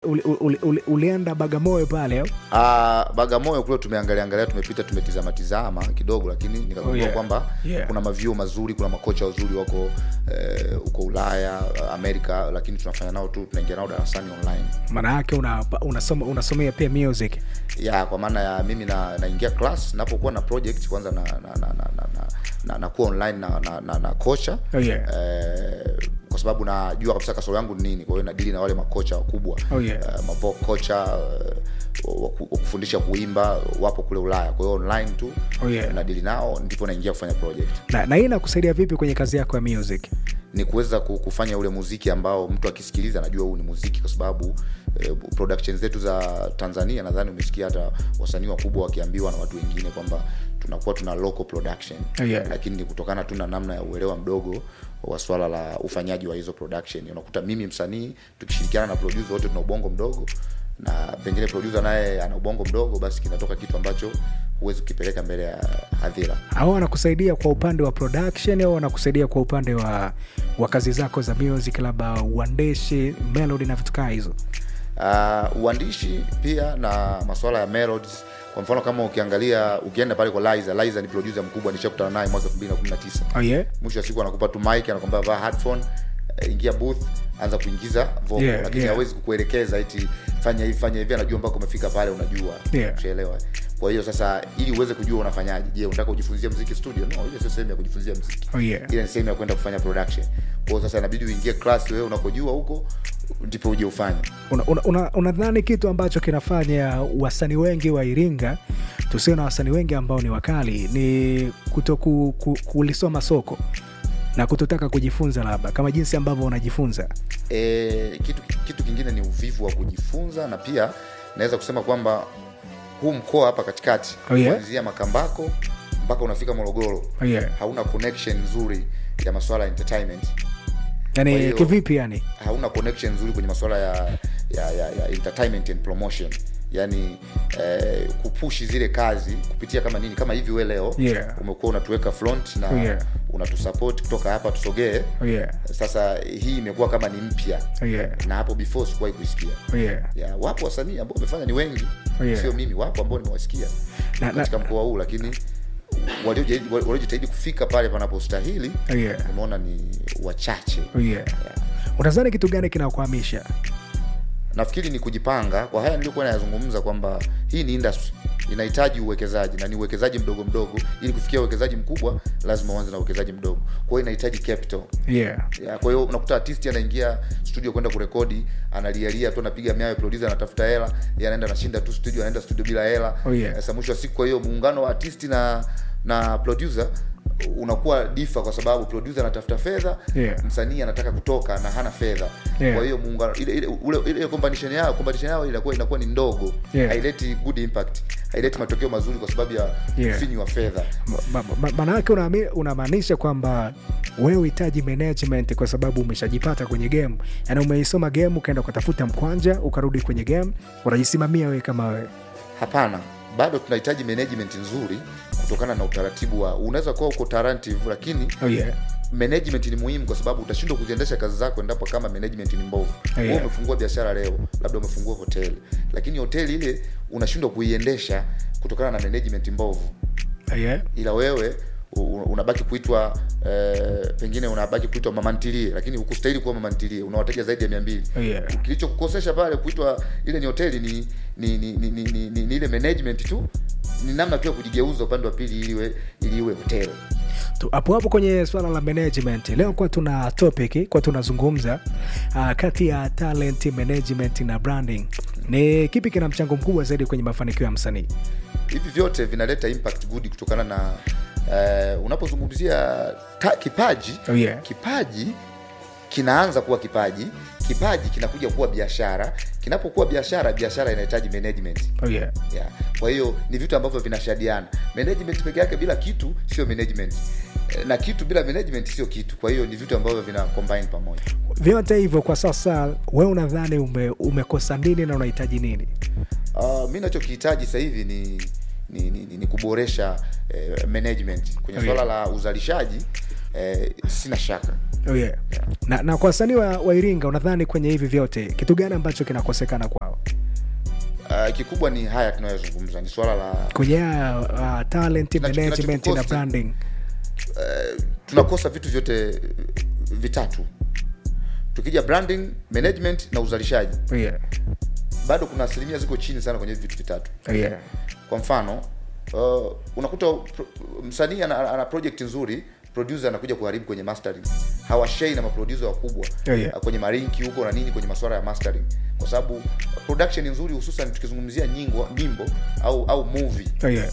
uli, uli, uli, ulienda Bagamoyo pale au? Uh, Bagamoyo kule tumeangalia angalia, tumepita tumetizama tizama kidogo, lakini nikagundua Oh, yeah. kwamba Yeah. kuna mavyuo mazuri, kuna makocha wazuri wako eh, huko Ulaya, Amerika, lakini tunafanya nao tu, tunaingia nao darasani online maana yake una, unasoma unasomea pia music ya kwa maana ya mimi na naingia class napokuwa na project kwanza na na na na na, na, na, na kuwa online na na, na, na kocha Oh, yeah. eh, kwa sababu najua kabisa kasoro yangu ni nini, kwa hiyo nadili na wale makocha wakubwa Oh, yeah. eh, mapo kocha eh, wa ku- wa kufundisha kuimba wapo kule Ulaya, kwa hiyo online tu Oh, yeah. nadili nao, ndipo naingia kufanya project na, na hii inakusaidia vipi kwenye kazi yako ya music ni kuweza ku- kufanya ule muziki ambao mtu akisikiliza anajua huu ni muziki, kwa sababu eh, production zetu za Tanzania, nadhani umesikia hata wasanii wakubwa wakiambiwa na watu wengine kwamba tunakuwa tuna local production Oh, yeah. lakini ni kutokana tu na namna ya uelewa mdogo wa swala la ufanyaji wa hizo production. Unakuta mimi msanii tukishirikiana na producer wote tuna ubongo mdogo na pengine producer naye ana ubongo mdogo, basi kinatoka kitu ambacho huwezi kukipeleka mbele ya hadhira. au wanakusaidia kwa upande wa production au wanakusaidia kwa upande wa, wa kazi zako za music labda uandishi melody na vitu kaa hizo uh, uandishi pia na masuala ya melodies kwa mfano kama ukiangalia ukienda pale kwa Liza Liza ni producer mkubwa nishakutana naye mwaka 2019 oh, yeah? mwisho wa siku anakupa tu mic anakwambia vaa headphone eh, ingia booth anza kuingiza vocal Yeah, lakini yeah. hawezi kukuelekeza eti fanya hivi fanya hivi anajua mpaka umefika pale unajua Yeah. ushaelewa kwa hiyo sasa ili uweze kujua unafanyaje je unataka kujifunzia muziki studio no ile sio sehemu ya kujifunzia muziki Oh, yeah. ile ni sehemu ya kwenda kufanya production kwa hiyo sasa inabidi uingie class wewe unakojua huko ndipo uje ufanye unadhani una, una unadhani kitu ambacho kinafanya wasanii wengi wa iringa tusio na wasanii wengi ambao ni wakali ni kuto ku, ku, kulisoma soko na kutotaka kujifunza labda kama jinsi ambavyo unajifunza e, kitu kitu kingine ni uvivu wa kujifunza na pia naweza kusema kwamba huu mkoa hapa katikati Oh, yeah? kuanzia makambako mpaka unafika morogoro oh, yeah. hauna connection nzuri ya masuala ya entertainment Kwa yani hiyo- kivipi yani hauna connection nzuri kwenye masuala ya, ya, ya, ya entertainment and promotion yani eh, kupushi zile kazi kupitia kama nini kama hivi we leo Yeah. umekuwa unatuweka front na Oh, yeah. unatusupport kutoka hapa tusogee oh, yeah. sasa hii imekuwa kama ni mpya Oh, yeah. na hapo before sikuwahi kuisikia Oh, yeah. ya wapo wasanii ambao wamefanya ni wengi Oh, yeah. sio mimi wapo ambao nimewasikia Na- na- katika mkoa huu lakini waliojitahidi waliojitahidi kufika pale panapostahili Oh, yeah. umeona ni wachache Oh, yeah. unadhani kitu gani kinakwamisha nafikiri ni kujipanga kwa haya niliokuwa nayazungumza kwamba hii ni industry inahitaji uwekezaji na ni uwekezaji mdogo mdogo ili kufikia uwekezaji mkubwa lazima uanze na uwekezaji mdogo kwa hiyo inahitaji capital yeah. ya, kwa hiyo unakuta artist anaingia studio kwenda kurekodi analialia tu anapiga miayo producer anatafuta hela yeye anaenda anashinda tu studio anaenda studio bila hela Oh, yeah. sasa mwisho wa siku kwa hiyo muungano wa artist na na producer unakuwa difa kwa sababu producer anatafuta fedha Yeah. msanii anataka kutoka na hana fedha Yeah. kwa hiyo muungano ile ile ule, ile competition yao competition yao inakuwa inakuwa ni ndogo Yeah. haileti good impact haileti matokeo mazuri kwa sababu ya Yeah. ufinyu wa fedha Ma- ma- ma- maana yake unaami- unamaanisha kwamba wewe uhitaji management kwa sababu umeshajipata kwenye game yaani umeisoma game ukaenda ukatafuta mkwanja ukarudi kwenye game unajisimamia wewe kama wewe hapana bado tunahitaji management nzuri kutokana na utaratibu wa unaweza kuwa uko tarantive lakini oh, yeah. management ni muhimu kwa sababu utashindwa kuziendesha kazi zako endapo kama management ni mbovu Yeah. Wewe umefungua biashara leo labda umefungua hoteli lakini hoteli ile unashindwa kuiendesha kutokana na management mbovu Oh, yeah. ila wewe u- u- unabaki kuitwa eh, pengine unabaki kuitwa mamantilie lakini hukustahili kuwa mamantilie una wateja zaidi ya mia mbili Oh, yeah. kilichokukosesha pale kuitwa ile ni hoteli ni ni ni, ni, ni, ni, ni, ni ile management tu ni namna pia kujigeuza upande wa pili ili iwe ili iwe hoteli Tu- hapo hapo kwenye swala la management leo kwa tuna topic kwa tunazungumza uh, kati ya talent management na branding ni kipi kina mchango mkubwa zaidi kwenye mafanikio ya msanii hivi vyote vinaleta impact good kutokana na uh, unapozungumzia ta- kipaji Oh, yeah. kipaji kinaanza kuwa kipaji kipaji kinakuja kuwa biashara kinapokuwa biashara biashara inahitaji management oh, yeah. yeah. kwa hiyo ni vitu ambavyo vinashadiana management peke yake bila kitu sio management Eh, na kitu bila management sio kitu kwa hiyo ni vitu ambavyo vina combine pamoja vyote hivyo kwa sasa we unadhani ume, umekosa nini na unahitaji nini uh, mi nachokihitaji sasa hivi ni ni, ni, ni, ni kuboresha eh, management kwenye Oh, swala yeah. la uzalishaji eh, sina shaka Oh yeah. Na, na kwa wasanii wa, wa Iringa unadhani kwenye hivi vyote kitu gani ambacho kinakosekana kwao uh, kikubwa ni haya tunayozungumza ni swala la kwenye uh, talent Kinacho- management na kinachotukosti- branding uh, tunakosa vitu vyote vitatu tukija branding management na uzalishaji oh yeah. bado kuna asilimia ziko chini sana kwenye hivi vitu vitatu Oh yeah. kwa mfano uh, unakuta pro, msanii ana, ana project nzuri producer anakuja kuharibu kwenye mastering hawashei na maproducer wakubwa Oh, yeah. uh, kwenye marinki huko na nini kwenye masuala ya mastering kwa sababu production nzuri hususan tukizungumzia nyimbo nyimbo au au movie Oh yeah.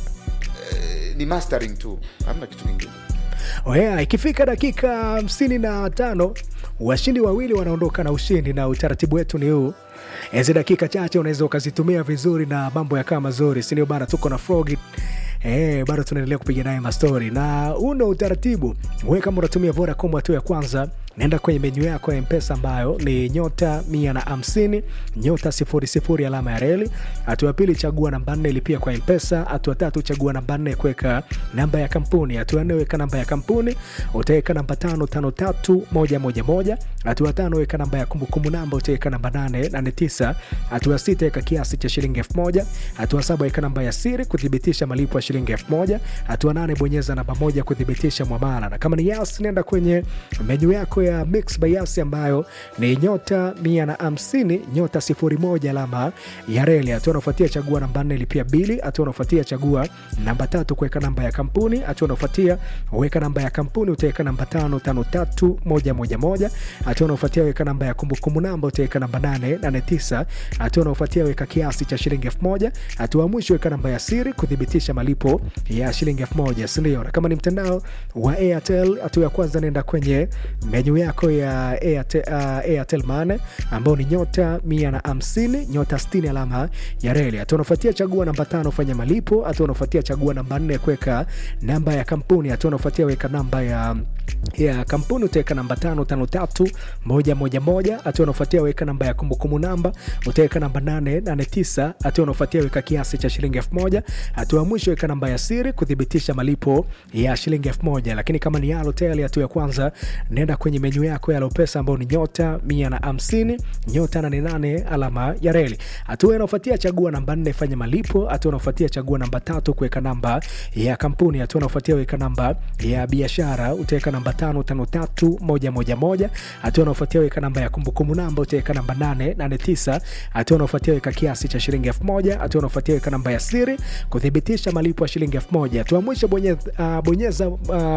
eh, ni mastering tu hamna kitu kingine Oh yeah, ikifika dakika hamsini na tano washindi wawili wanaondoka na ushindi, na utaratibu wetu ni huu. Hizi dakika chache unaweza ukazitumia vizuri na mambo yakawa mazuri, sindio bana? Tuko na Frog Eh, bado tunaendelea kupiga naye mastori na uno utaratibu. Wewe kama unatumia Vodacom hatua ya kwanza, naenda kwenye menyu yako ya Mpesa ambayo ni nyota mia na hamsini nyota sifuri sifuri alama ya reli. Hatua ya pili, chagua namba nne lipia kwa Mpesa. Hatua tatu, chagua namba nne kuweka namba ya kampuni. Hatua nne, weka namba ya kampuni, utaweka namba tano tano tatu moja moja moja. Hatua tano, weka namba ya kumbukumbu namba, utaweka namba nane nane tisa. Hatua sita, weka kiasi cha shilingi elfu moja. Hatua saba, weka namba ya siri kuthibitisha malipo ya shilingi elfu moja. Hatua nane, bonyeza namba moja kuthibitisha mwamala, na kama ni Yas, nenda kwenye menyu yako ya Mix by Yas ambayo ni nyota mia na hamsini nyota sifuri moja alama ya reli. Hatua unaofuatia chagua namba nne lipia bili. Hatua unaofuatia chagua namba tatu kuweka namba ya kampuni. Hatua unaofuatia weka namba ya kampuni, utaweka namba tano tano tatu moja moja moja. Hatua unaofuatia weka namba ya kumbukumbu namba, utaweka namba nane nane tisa. Hatua unaofuatia weka kiasi cha shilingi elfu moja. Hatua ya mwisho weka namba ya siri kuthibitisha malipo ya shilingi elfu moja sindio? Na kama ni mtandao wa Airtel, hatua ya kwanza nenda kwenye menyu yako ya Airtel, uh, Airtel Money ambao ni nyota mia na hamsini nyota sitini alama ya reli. Hatua unafuatia chagua namba tano fanya malipo. Hatua unafuatia chagua namba nne kuweka namba ya kampuni. Hatua unafuatia weka namba ya ya kampuni utaweka namba tano tano tatu moja moja moja. Hatua unafuatia weka namba ya kumbukumbu namba utaweka namba nane nane tisa. Hatua unafuatia weka kiasi cha shilingi elfu moja. Hatua ya mwisho weka namba ya siri kuthibitisha malipo ya shilingi elfu moja. Lakini kama ni Halotel, hatua ya kwanza nenda kwenye menyu yako ya Lopesa ambao ni nyota mia na hamsini nyota nane nane alama ya reli. Hatua inaofuatia chagua namba nne fanya malipo. Hatua unaofuatia chagua namba tatu kuweka namba ya kampuni. Hatua unaofuatia weka namba ya biashara utaweka namba tano tano tatu moja moja moja. Hatua unaofuatia weka namba ya kumbukumbu namba utaweka namba nane nane tisa. Hatua unaofuatia weka kiasi cha shilingi elfu moja. Hatua unaofuatia weka namba ya siri kuthibitisha malipo ya shilingi elfu moja. Hatua mwisho bonyeza, uh, bonyeza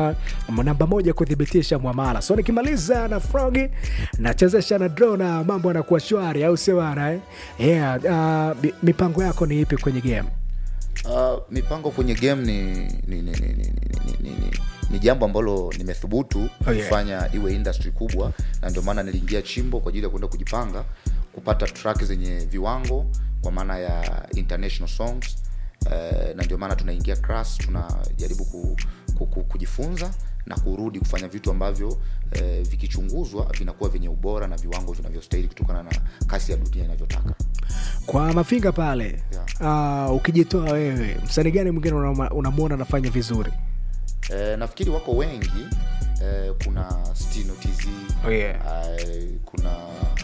uh, namba moja kuthibitisha mwamala. So nikimaliza na Frogi nachezesha na draw na mambo yanakuwa shwari, au sio bana? Eh? Yeah, uh, mi- mipango yako ni ipi kwenye game? Uh, mipango kwenye game ni ni, ni, ni, ni, ni, ni, ni, ni jambo ambalo nimethubutu Oh, yeah. kufanya iwe industry kubwa, na ndio maana niliingia chimbo kwa ajili ya kwenda kujipanga kupata track zenye viwango kwa maana ya international songs uh, na ndio maana tunaingia class, tunajaribu ku, ku, ku, kujifunza na kurudi kufanya vitu ambavyo eh, vikichunguzwa vinakuwa vyenye ubora na viwango vinavyostahili kutokana na kasi ya dunia inavyotaka. Kwa mafinga pale uh, ukijitoa wewe, msanii gani mwingine unamwona unamwona anafanya vizuri? Eh, nafikiri wako wengi eh, kuna Stino TZ Oh, yeah. eh, kuna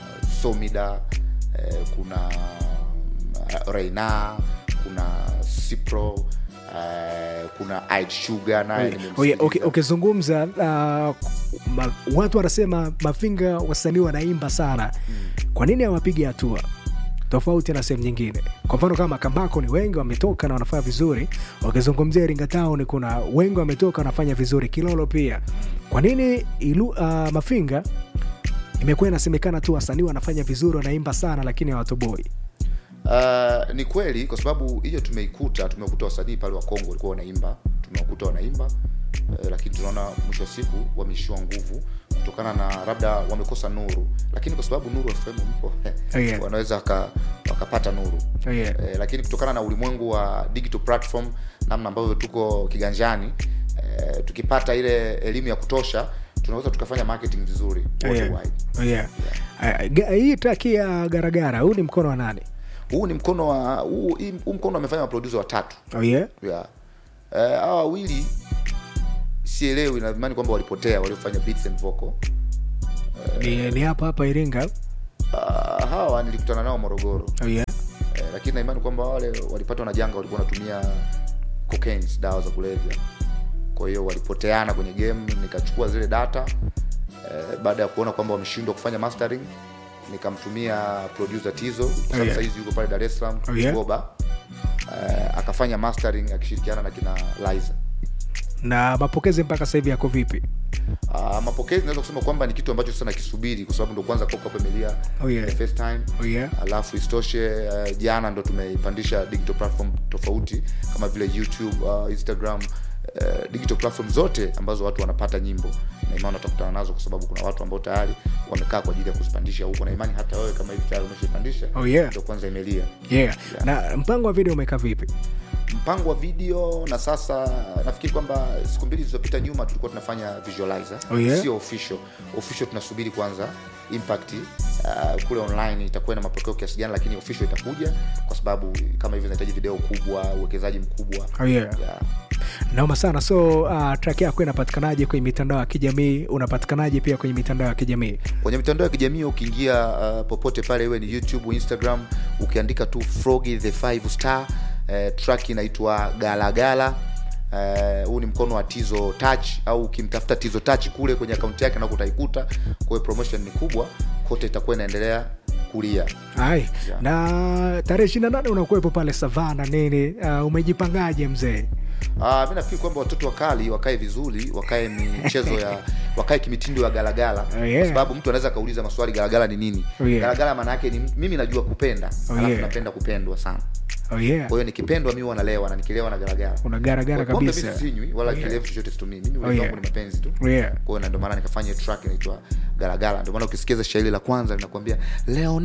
Somida eh, kuna uh, Reina kuna Cipro eh, kuna Aid Sugar naye Oye, nimemsikiliza. uki- ukizungumza uh, ma, watu wanasema mafinga wasanii wanaimba sana, kwa nini hawapigi hatua tofauti na sehemu nyingine? Kwa mfano kama Kambako ni wengi wametoka na wanafanya vizuri, wakizungumzia Iringa Town kuna wengi wametoka wanafanya vizuri, Kilolo pia. Kwa nini ilu, uh, Mafinga imekuwa inasemekana tu wasanii wanafanya vizuri, wanaimba sana, lakini hawatoboi? Uh, ni kweli kwa sababu hiyo tumeikuta, tumekuta wasanii pale wa Kongo walikuwa wanaimba, tumewakuta wanaimba uh, lakini tunaona mwisho wa siku wameishiwa nguvu kutokana na labda wamekosa nuru, lakini kwa sababu nuru FM mpo Oh, yeah. wanaweza waka, wakapata nuru Oh, yeah. eh, lakini kutokana na ulimwengu wa digital platform, namna ambavyo tuko kiganjani eh, tukipata ile elimu ya kutosha tunaweza tukafanya marketing vizuri Oh, yeah. worldwide. Oh, yeah. Uh, ga- hii traki ya Garagara, huu ni mkono wa nani? Huu ni mkono wa huu, hii- huu mkono wamefanya maproducer watatu Oh, yeah. yeah. Eh, hawa wawili sielewi na imani kwamba walipotea waliofanya beats and vocal ni, ni hapa hapa iringa uh, hawa nilikutana nao morogoro oh, yeah. eh, lakini na imani kwamba wale walipatwa na janga walikuwa wanatumia cocaine dawa za kulevya kwa hiyo walipoteana kwenye game nikachukua zile data eh, baada ya kuona kwamba wameshindwa kufanya mastering nikamtumia producer tizo Oh, yeah. saizi yuko pale dar es salaam Oh, yeah. goba eh, akafanya mastering akishirikiana na kina liza na mapokezi mpaka sasa hivi yako vipi Uh, mapokezi naweza kusema kwamba ni kitu ambacho sasa nakisubiri kwa sababu ndo kwanza Coco hapo imelia Oh, yeah. the first time oh, yeah. alafu isitoshe uh, jana ndo tumeipandisha digital platform tofauti kama vile youtube uh, instagram uh, digital platform zote ambazo watu wanapata nyimbo na imani watakutana nazo kwa sababu kuna watu ambao tayari wamekaa kwa ajili ya kuzipandisha huko na imani hata wewe kama hivi tayari umeshaipandisha Oh, yeah. ndo kwanza imelia yeah. na mpango wa video umekaa vipi mpango wa video na sasa nafikiri kwamba siku mbili zilizopita nyuma tulikuwa tunafanya visualizer Oh, yeah? sio official official tunasubiri kwanza impact uh, kule online itakuwa na mapokeo kiasi gani lakini official itakuja kwa sababu kama hivyo zinahitaji video kubwa uwekezaji mkubwa oh, yeah. yeah. naoma sana so uh, track yako inapatikanaje kwenye mitandao ya kijamii unapatikanaje pia kwenye mitandao ya kijamii kwenye mitandao ya kijamii ukiingia uh, popote pale iwe ni youtube instagram ukiandika tu frogi the five star uh, track inaitwa galagala huu uh, ni mkono wa tizo touch au ukimtafuta tizo touch kule kwenye akaunti yake nako utaikuta kwa hiyo promotion ni kubwa kote itakuwa inaendelea kulia ai Yeah. na tarehe ishiri na nane unakuwepo pale savana nini uh, umejipangaje mzee Uh, mi nafikiri kwamba watoto wakali wakae vizuri wakae michezo ya wakae kimitindo ya galagala Oh, yeah. kwa sababu mtu anaweza akauliza maswali galagala ni nini Oh, yeah. galagala maana yake ni mimi najua kupenda Oh, alafu yeah. napenda kupendwa sana oh, yeah. kwa hiyo nikipendwa mi wanalewa na nikilewa na galagala unagaragara Pombe mi kabisa sinywi wala Oh, yeah. kilevu chochote situmii mimi Oh, ulevi yeah. wangu ni mapenzi tu Oh, yeah. kwa hiyo na ndio maana nikafanya track inaitwa galagala ndio maana ukisikiza shairi la kwanza linakuambia leo